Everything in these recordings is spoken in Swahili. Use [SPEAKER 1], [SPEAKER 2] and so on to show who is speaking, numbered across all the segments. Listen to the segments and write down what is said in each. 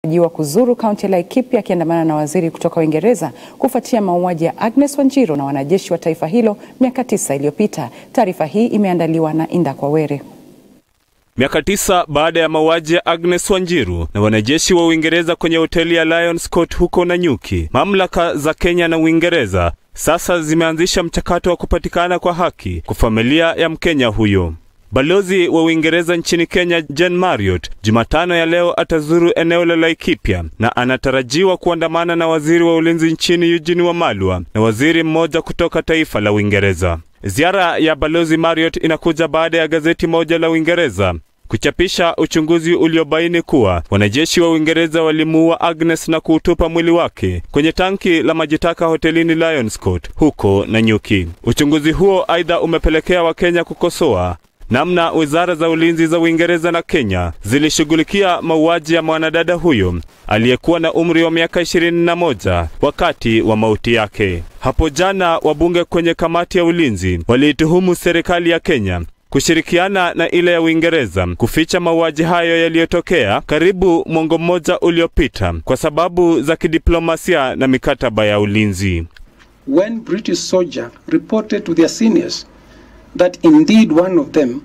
[SPEAKER 1] jiwa kuzuru kaunti ya Laikipia akiandamana na waziri kutoka Uingereza kufuatia mauaji ya Agnes Wanjiru na wanajeshi wa taifa hilo miaka tisa iliyopita. Taarifa hii imeandaliwa na Inda Kwawere.
[SPEAKER 2] Miaka tisa baada ya mauaji ya Agnes Wanjiru na wanajeshi wa Uingereza kwenye hoteli ya Lions Court huko Nanyuki, mamlaka za Kenya na Uingereza sasa zimeanzisha mchakato wa kupatikana kwa haki kwa familia ya Mkenya huyo. Balozi wa Uingereza nchini Kenya Jen Marriott Jumatano ya leo atazuru eneo la Laikipia na anatarajiwa kuandamana na waziri wa ulinzi nchini Eugene Wamalwa na waziri mmoja kutoka taifa la Uingereza. Ziara ya balozi Marriott inakuja baada ya gazeti moja la Uingereza kuchapisha uchunguzi uliobaini kuwa wanajeshi wa Uingereza walimuua Agnes na kuutupa mwili wake kwenye tanki la majitaka hotelini Lions Court huko Nanyuki. Uchunguzi huo aidha umepelekea Wakenya kukosoa namna wizara za ulinzi za Uingereza na Kenya zilishughulikia mauaji ya mwanadada huyo aliyekuwa na umri wa miaka ishirini na moja wakati wa mauti yake. Hapo jana wabunge kwenye kamati ya ulinzi waliituhumu serikali ya Kenya kushirikiana na ile ya Uingereza kuficha mauaji hayo yaliyotokea karibu mwongo mmoja uliopita kwa sababu za kidiplomasia na mikataba ya ulinzi.
[SPEAKER 3] When British soldier reported to their seniors that indeed one of them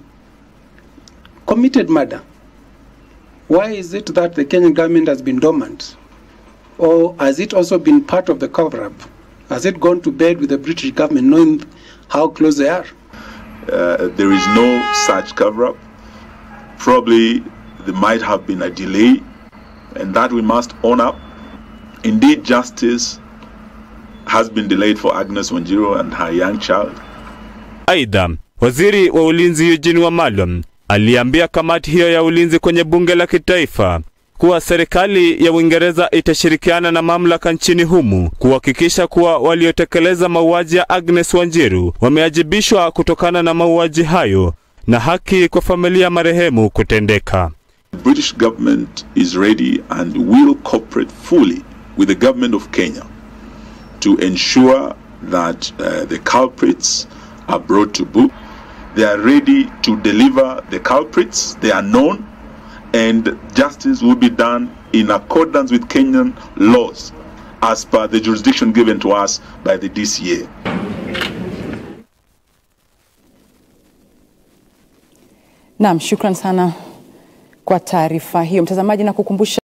[SPEAKER 3] committed murder. Why is it that the Kenyan government has been dormant? Or has it also been part of the cover up? Has it gone to bed with the British government knowing how close they are?
[SPEAKER 4] Uh, there is no such cover up. Probably there might have been a delay, and that we must own up. Indeed, justice has been delayed for Agnes Wanjiru and her young child.
[SPEAKER 2] Aidha, waziri wa ulinzi Eugene Wamalwa aliambia kamati hiyo ya ulinzi kwenye bunge la kitaifa kuwa serikali ya Uingereza itashirikiana na mamlaka nchini humu kuhakikisha kuwa waliotekeleza mauaji ya Agnes Wanjiru wameajibishwa kutokana na mauaji hayo na haki kwa familia ya marehemu kutendeka.
[SPEAKER 4] The British government is ready and will cooperate fully with the government of Kenya to ensure that uh, the culprits are brought to book. They are ready to deliver the culprits. They are known, and justice will be done in accordance with Kenyan laws as per the jurisdiction given to us by the DCA.
[SPEAKER 1] Naam, shukran sana kwa taarifa hiyo mtazamaji, na kukumbusha